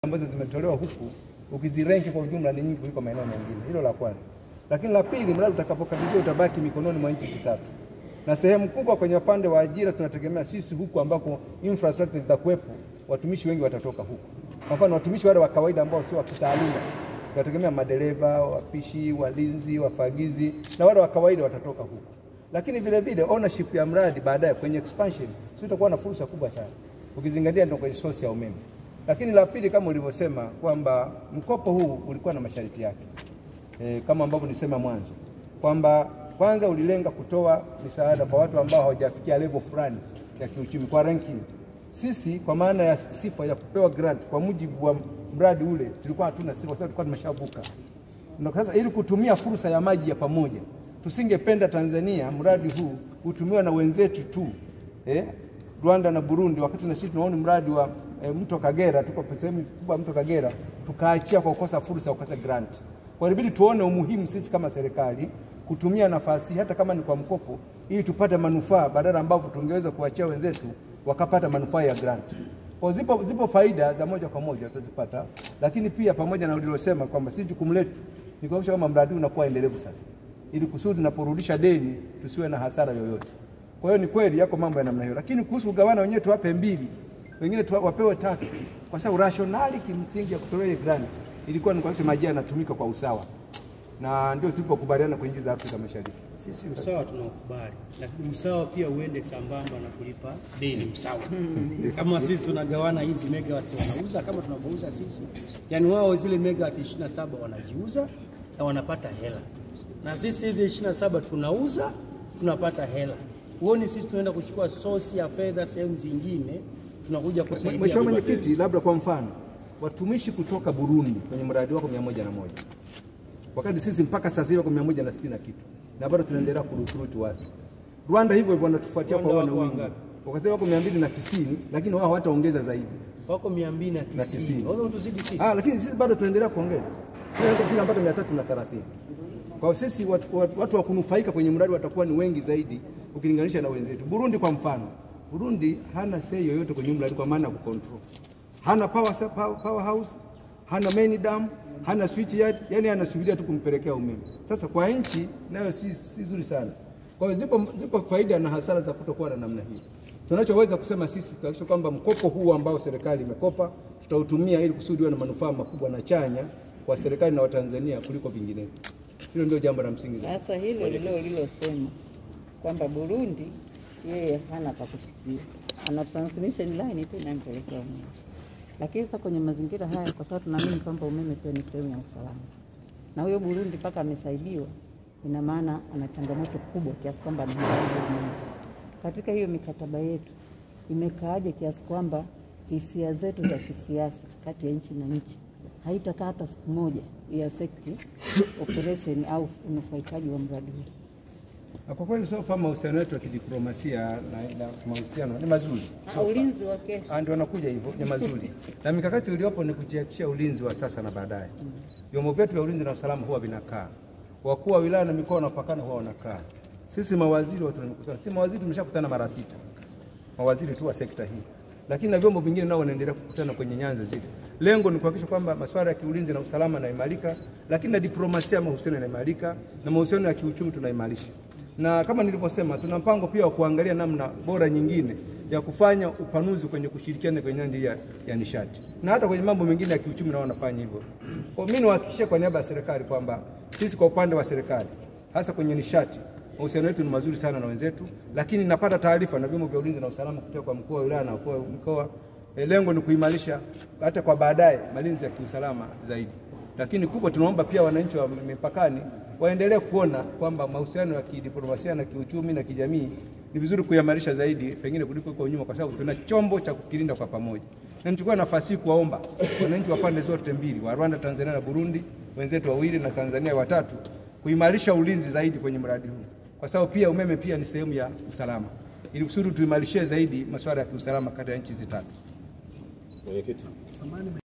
ambazo zimetolewa huku ukizirenki kwa ujumla ni nyingi kuliko maeneo mengine. Hilo la kwanza. Lakini la pili, mradi utakapokabidhiwa utabaki mikononi mwa nchi zitatu, na sehemu kubwa kwenye upande wa ajira tunategemea sisi huku ambako infrastructure zitakuwepo, watumishi wengi watatoka huku. Kwa mfano watumishi wale wa kawaida ambao sio wa kitaaluma, tunategemea madereva, wapishi, walinzi, wafagizi na wale wa kawaida watatoka huku lakini vile vile ownership ya mradi baadaye kwenye expansion sio itakuwa na fursa kubwa sana ukizingatia ndio kwenye source ya umeme. Lakini la pili kama ulivyosema kwamba mkopo huu ulikuwa na masharti yake e, kama ambavyo nilisema mwanzo kwamba kwanza ulilenga kutoa misaada kwa watu ambao hawajafikia level fulani ya kiuchumi kwa ranking. Sisi kwa maana ya sifa ya kupewa grant kwa mujibu wa mradi ule tulikuwa hatuna sifa, kwa sababu tulikuwa tumeshavuka. Na sasa ili kutumia fursa ya maji ya pamoja tusingependa Tanzania mradi huu utumiwa na wenzetu tu eh, Rwanda na Burundi, wakati na sisi tunaona mradi wa eh, mto Kagera, tuko sehemu kubwa mto Kagera, tukaachia kwa kukosa fursa ya kukosa grant. Kwa hiyo ilibidi tuone umuhimu sisi kama serikali kutumia nafasi hata kama ni kwa mkopo, ili tupate manufaa badala ambavyo tungeweza kuachia wenzetu wakapata manufaa ya grant. Kwa zipo, zipo faida za moja kwa moja tutazipata, lakini pia pamoja na ulilosema kwamba si jukumu letu ni kuhakikisha kwamba mradi huu unakuwa endelevu sasa ili kusudi tunaporudisha deni tusiwe na hasara yoyote. Kwa hiyo ni kweli yako mambo ya namna hiyo, lakini kuhusu kugawana, wenyewe tuwape mbili, wengine tuwa, wapewe tatu, kwa sababu rationali kimsingi ya kutolea ile grant ilikuwa ni kuhakikisha maji yanatumika kwa usawa, na ndio tulipokubaliana kwa nchi za Afrika Mashariki. Sisi usawa tunaukubali, lakini usawa pia uende sambamba na kulipa deni usawa. Kama sisi tunagawana hizi megawatts wanauza kama tunavyouza sisi, yani wao zile megawatts 27 wanaziuza na wanapata hela, na sisi hizi 27 tunauza tunapata hela. Huoni sisi tunaenda kuchukua sosi ya fedha sehemu zingine, tunakuja kusaidia. Mheshimiwa Mwenyekiti, labda kwa mfano watumishi kutoka Burundi kwenye mradi wako mia moja na moja wakati sisi mpaka sasa hivi wako mia moja na sitini na kitu na bado tunaendelea kurukuruti watu. Rwanda hivyo hivyo wanatufuatia kwa Rwanda wana wako wingi, wangapi? wakasema wako mia mbili na tisini lakini wao hawataongeza zaidi. wako 290 Na tisini. wao tuzidi sisi. Ah, lakini sisi bado tunaendelea kuongeza, tunaweza kufika mpaka mia tatu na thelathini. Kwa hiyo sisi watu, watu, watu wa kunufaika kwenye mradi watakuwa ni wengi zaidi ukilinganisha na wenzetu. Burundi kwa mfano, Burundi hana sei yoyote kwenye mradi kwa maana ya kucontrol, hana power, sa- power, power house, hana main dam, hana switch yard, yani anasubiria tu kumpelekea umeme. Sasa kwa nchi nayo si, si zuri sana. Kwa hiyo zipo, zipo faida na hasara za kutokuwa na namna hii. Tunachoweza kusema sisi tuhakikisha kwamba mkopo huu ambao serikali imekopa tutautumia ili kusudi uwe na manufaa makubwa na chanya kwa serikali na Watanzania kuliko vinginevyo. Hilo ndio jambo la msingi zaidi. Sasa hilo lilo lilosema kwamba Burundi yeye hana pa kushikia, ana transmission line tu inampelekea umeme. Lakini sasa kwenye mazingira haya, kwa sababu tunaamini kwamba umeme pia ni sehemu ya usalama, na huyo Burundi mpaka amesaidiwa, ina maana ana changamoto kubwa kiasi kwamba anahitaji umeme. Katika hiyo mikataba yetu imekaaje kiasi kwamba hisia zetu za kisiasa kati ya nchi na nchi haitakaa hata siku moja iafekti operation au unufaikaji wa mradi huu. Na Kwa kweli sofa mahusiano yetu ya kidiplomasia na, na mahusiano ni mazuri, Ah, ulinzi wa kesho Ah, ndio wanakuja hivyo, ni mazuri na mikakati iliyopo ni kujihakikishia ulinzi wa sasa na baadaye. Vyombo vyetu vya ulinzi na usalama huwa vinakaa, wakuu wa wilaya na mikoa wanapakana huwa wanakaa, sisi mawaziri watu tunakutana, si mawaziri tumeshakutana mara sita, mawaziri tu wa sekta hii, lakini na vyombo vingine nao wanaendelea kukutana kwenye nyanza zile. Lengo ni kuhakikisha kwamba masuala ya kiulinzi na usalama yanaimarika, lakini na diplomasia ya mahusiano yanaimarika na mahusiano ya kiuchumi tunaimarisha. Na kama nilivyosema, tuna mpango pia wa kuangalia namna bora nyingine ya kufanya upanuzi kwenye kushirikiana kwenye nyanja hii ya, ya nishati na hata kwenye mambo mengine ya kiuchumi nao wanafanya hivyo. Kwa mimi niwahakikishie kwa niaba ya serikali kwamba sisi kwa upande wa serikali hasa kwenye nishati mahusiano yetu ni mazuri sana na wenzetu, lakini napata taarifa na vyombo vya ulinzi na usalama kutoka kwa mkuu wa wilaya na wakuu wa mkoa. E, lengo ni kuimarisha hata kwa baadaye malinzi ya kiusalama zaidi, lakini kubwa tunaomba pia wananchi wa mipakani waendelee kuona kwamba mahusiano ya kidiplomasia na kiuchumi na kijamii ni vizuri kuimarisha zaidi pengine kuliko huko nyuma, kwa sababu tuna chombo cha kukilinda kwa pamoja. Na nichukue nafasi hii kuwaomba wananchi wa pande zote mbili, wa Rwanda, Tanzania na Burundi, wenzetu wawili na Tanzania watatu, kuimarisha ulinzi zaidi kwenye mradi huu, kwa sababu pia umeme pia ni sehemu ya usalama, ili kusudi tuimarishie zaidi masuala ya kiusalama kati ya nchi hizi tatu. Mwenyekiti.